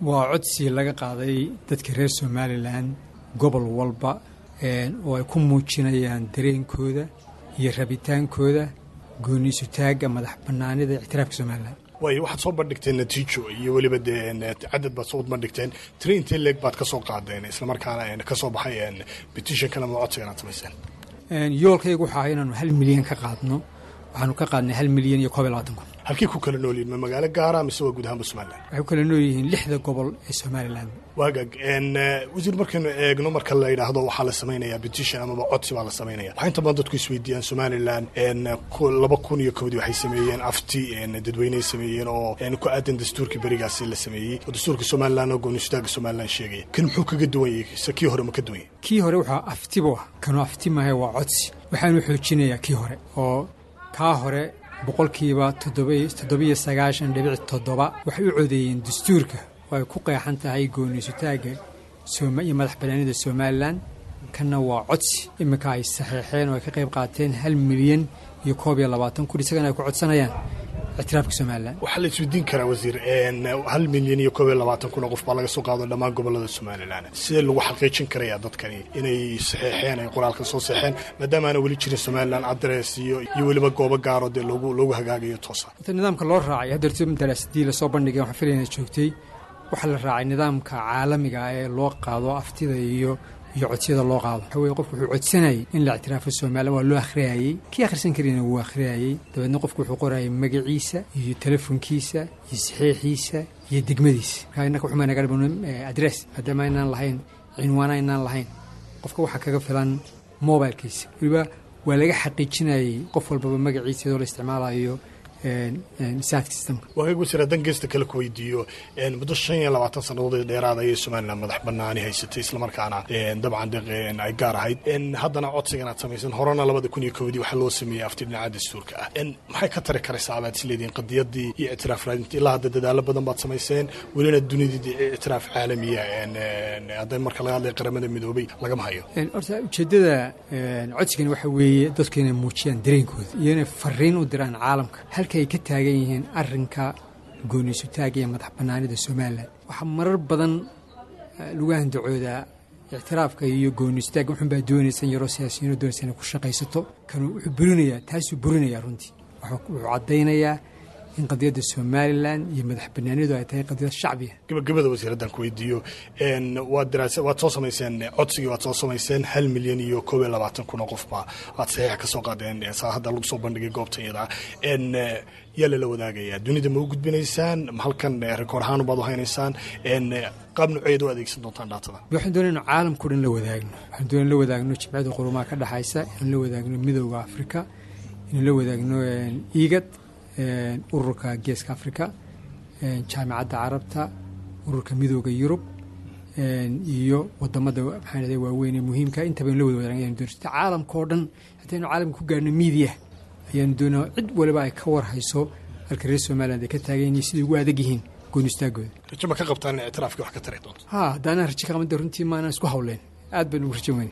waa codsi laga qaaday dadka reer somalilan gobol walba oo ay ku muujinayaan dareenkooda iyo rabitaankooda gooniisutaagga madax bannaanida ictiraafka somalilan waayo waxaad soo bandhigteen natiijo iyo weliba dee cadad baad soo bandhigteen tiri intee leeg baad ka soo qaadeen islamarkaana ka soo baxay petitionkan ama codsigan aad samayseen yoolkaygu waxaa ah inaanu hal milyan ka qaadno waxaanu ka qaadnay hal milyan iyo koob iyo labaatan kun halkii ku kala nool yihin ma magaalo gaara mise waa guud ahaanba somalilan waxay ku kala nool yihiin lixda gobol ee somalilan waagag wasiir markaynu eegno marka la yidhaahdo waxaa la samaynayaa petition amaba codsi baa la samaynaya waxaa inta badan dadku isweydiiyaan somalilan laba kun iyo kowdii waxay sameeyeen afti dadweyneay sameeyeen oo ku aadan dastuurkii berigaasi la sameeyey oo dastuurka somalilan oo goonistaaga somalilan sheegaya kan muxuu kaga duwan yahay se kii hore ma ka duwan yahay kii hore waxaa aftibu ah kanoo afti maahe waa codsi waxaanu xoojinayaa kii hore oo kaa hore boqolkiiba toddobiyo sagaashan dhibic toddoba waxay u codeeyeen dastuurka oo ay ku qeexan tahay gooniisutaagga iyo madax banaanida somalilan kanna waa codsi iminka ay saxeexeen oo ay ka qayb qaateen hal milyan iyo koob iyo labaatan kun isagana ay ku codsanayaan ictiraafka somalilan waxaa la isweydiin karaa wasiir hal milyan iyo koob iyo labaatan kun oo qof baa laga soo qaado dhammaan gobolada somalilan sidee lagu xaqiijin karayaa dadkani inay saxeexeen ay qoraalka soo saxeen maadaama aana weli jirin somalilan adres iyo iyo weliba goobo gaaro dee loogu loogu hagaagayo toosa horta nidaamka loo raacay haddeerto daraasadii lasoo bandhigay waxaan filayna joogtay waxaa la raacay nidaamka caalamiga ah ee loo qaado aftida iyo iyo codsiyada loo qaado waxa weye qofku wuxuu codsanayay in la ictiraafo somalilan waa loo akhriyayey kii akhrisan karina wuu akhriyayey dabeedna qofku wuxuu qorayay magaciisa iyo telefonkiisa iyo saxeixiisa iyo degmadiisa markaa innaka wuxuu naga dhiban adress maadaama aynaan lahayn cinwaan aynaan lahayn qofka waxaa kaga filan mobilkiisa weliba waa laga xaqiijinayey qof walbaba magaciisa iyadoo la isticmaalayo waagaag wasiir haddaan geesta kale ku weydiiyo muddo shan iyo labaatan sannadood dheeraad ayay somalilan madax banaani haysatay islamarkaana dabcan ay gaar ahayd haddana codsigan aad samaysan horena labada kun iyo kowdii waxaa loo sameeyey afti dhinaca dastuurka ah maxay ka tari karaysaa abaad isleediin qadiyadii iyo ictiraaf raadinta ilaa hadda dadaalo badan baad samayseen welina dunidii ictiraaf caalamiya hadda marka laga hadlaya qaramada midoobay lagama hayo horta ujeeddada codsigan waxa weeye dadku inay muujiyaan dareenkooda iyo inay fariin u diraan caalamka halka ay ka taagan yihiin arrinka gooniisutaagga iyo madax bannaanida somalilan waxaa marar badan lagu handacoodaa ictiraafka iyo gooniisutaagga wuxun baa doonaysan yaroo siyaasiyiino doonaysa inay ku shaqaysato kanuu wuxuu burinayaa taasuu burinayaa runtii wuxuu caddaynayaa in qadiyadda somalilan iyo madax banaanidu ay tahay qadiyad shacbiya gabagabada wasiir haddaan ku weydiiyo waad daraasa waad soo samayseen codsigii waad soo samayseen hal milyan iyo koob iyo labaatan kun oo qofba waad saxiixa ka soo qaadeen saa hadda lagu soo bandhigay goobta iyada yaa lala wadaagayaa dunida ma u gudbinaysaan halkan rikoor ahaan baad u haynaysaan qaab nuceed u adeegsan doontaan dhaatada waxaan doonay inu caalamkao dhan la wadaagno waxaan doonay in la wadaagno jimciyadda qurumaha ka dhexaysa inaan la wadaagno midooda afrika inaan la wadaagno iigad ururka geeska afrika jaamicadda carabta ururka midooda yurub iyo wadamada maxaa waaweyn ee muhiimka intaba in la wada wadaagn ayanu doonay caalamka oo dhan haddii aynu caalamka ku gaarno miidiya ayaanu doonaa cid waliba ay ka war hayso halka reer somaliland ay ka taagan yihiin siday ugu adag yihiin goonistaagooda rajo ma ka qabtaan in ictiraafkii wax ka tari doonto ha haddaanaan rajo ka qabanta runtii maanaan isku hawleen aad baynu ugu rajo weyn